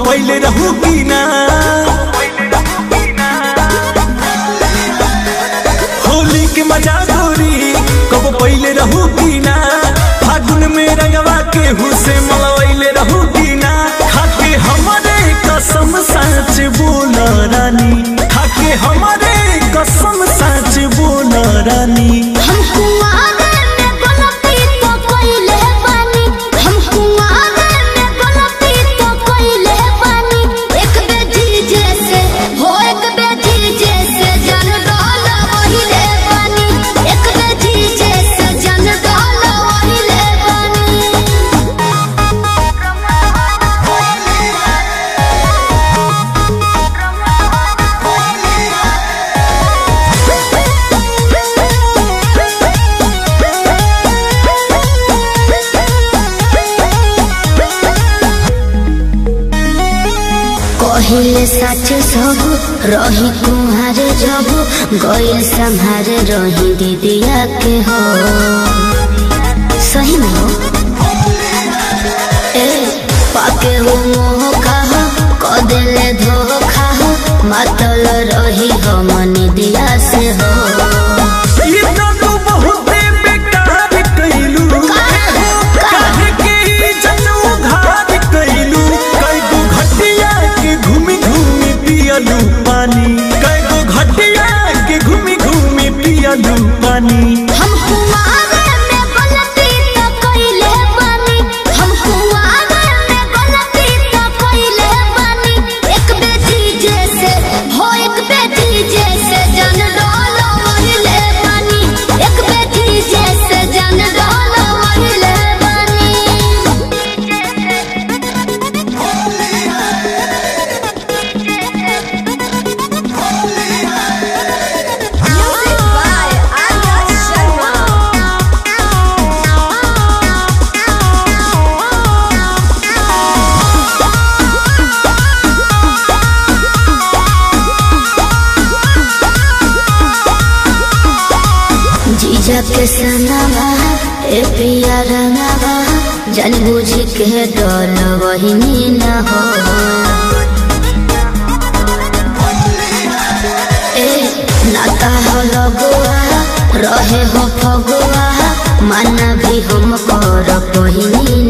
पहले रहू की ना होली के मजा गोरी कब पहले रहू की ना फागुन में रंगवा के हुसे मलवैले रहू की ना खाके हमारे कसम सच बोल रानी खाके हमारे कसम सच बोल रानी हम कुआरे में गलती तो कइले बानी हम कुआरे में गलती तो कइले बानी एक बेटी जैसे हो एक बेटी जैसे जन डाल वहिले बानी एक बेटी जैसे जन डाल वहिले कहिले सच सब रही कुहारे जब गइल संहारे रही दीदिया के हो सही में हो ए पाके हो मोह खाह क देले धोखा हो मातल रही हो मन दिया से हो ये तो तू बहुते बेकार कइलू काहे के ई जनू घात कइलू कई गो घटिया के घूमी घूमी पियलू पानी कई गो घटिया के घूमी घूमी पियलू पानी हम कुआरे में गलती तो कइले बानी हम कुआरे में गलती तो कइले बानी एक बेटी जैसे हो एक बेटी जैसे जन डाल वहिले बानी एक बेटी जैसे जन डाल वहिले Music by Arya Sharma. जीजा के सनवा ए पिया रंगवा जन बुझ के डोल वही न हो ए नाता हो लगुआ रहे हो फगुआ माना भी हम कर पहिनी